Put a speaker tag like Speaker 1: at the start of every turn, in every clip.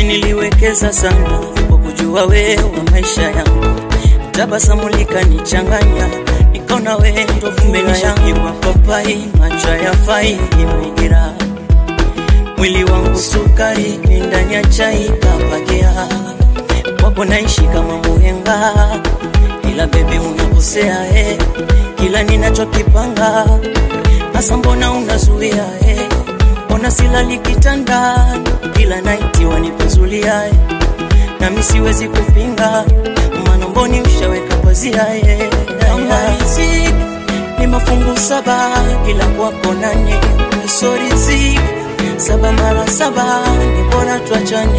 Speaker 1: mi niliwekeza sana kwa kujua wewe wa maisha yangu, tabasamu likanichanganya, nikaona wewe ndo fumena yangu, papai macho yafai imegira mwili wangu sukari ni ndani ya chai kapakia kwako naishi kama muhenga, ila bebi unakosea eh, kila ninachokipanga hasa mbona unazuia eh, ona silali kitandani kila naiti wanipezulia eh, nami siwezi kupinga maana mboni ushaweka pazia eh, kama riziki ni mafungu saba ila kwako nane so riziki saba mara saba ni bora tuachane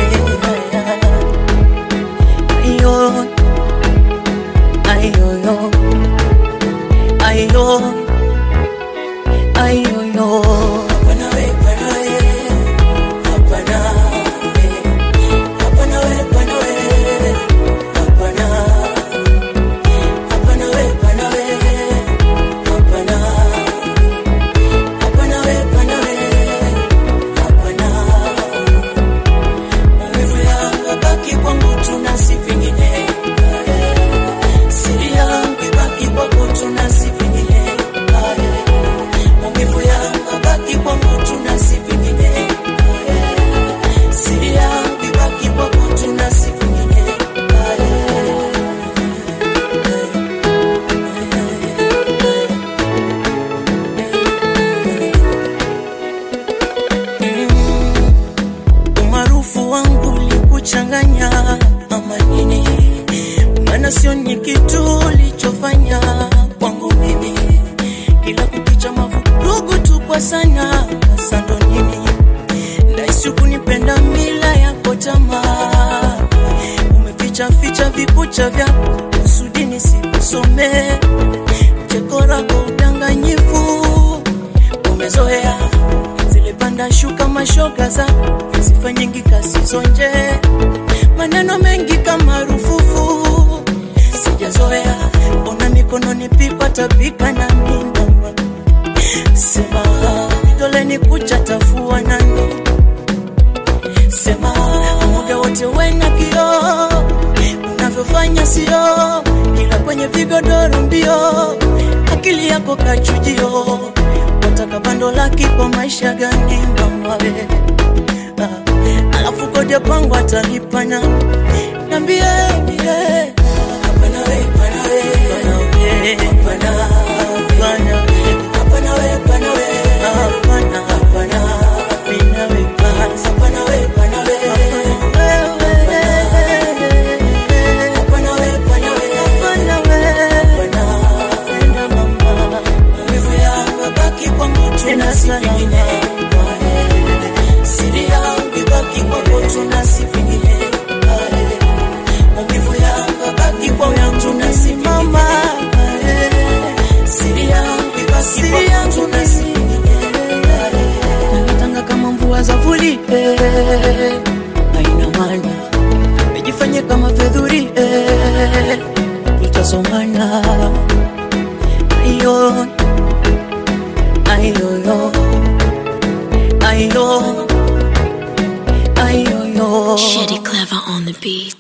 Speaker 1: ayo ayoyo ayo ayoyo hapana we hapana we hapana we hapana we hapana we hapana hapana we hapana we hapana hapana we hapana we hapana maumivu yangu yabaki kwangu tuna si vingine siri yangu ibaki kwako tuna si vingine maumivu yangu yabaki kwangu tuna si vingine siri yangu ibaki kwako tuna si vingine umaarufu wangu likuchanganya ama nini? Maana sioni kitu ulichofanya kwangu mimi, kila kukicha mavurugu tu kwa sana sando nini? Nahisi kunipenda mila yako tamaa, umeficha ficha vikucha vyako kusudi nisikusomee cheko lako udanganyifu umezoea zilipanda shuka mashoga za sifa nyingi kasizonje maneno mengi kama rufufu sijazoea ona mikononi pikwa tapika na minama sema vidoleni kucha tafua nani sema muda wote wena kio unavyofanya sio kila kwenye vigodoro mbio akili yako kachujio wataka bando laki kwa maisha gani mamawe ah, alafu kodi pangu atalipa na nambie mbie hapana we hapana we hapana hapana hapana we hapana we hapana hapana hapana we hapana we hapana we hapana we hapana we hapana we hapana mama maumivu yangu yabaki kwangu tuna si vingine siri yangu ibaki kwako tuna si vingine maumivu yangu yabaki kwangu tuna si vingine siri yangu ibaki kwako tuna si vingine nanatanga kama mvua za vuli eh, haina maana mejifanye kama fedhuri eh, tutasomana ayo ayoyo ayo ayoyo
Speaker 2: Shitty clever on the beat.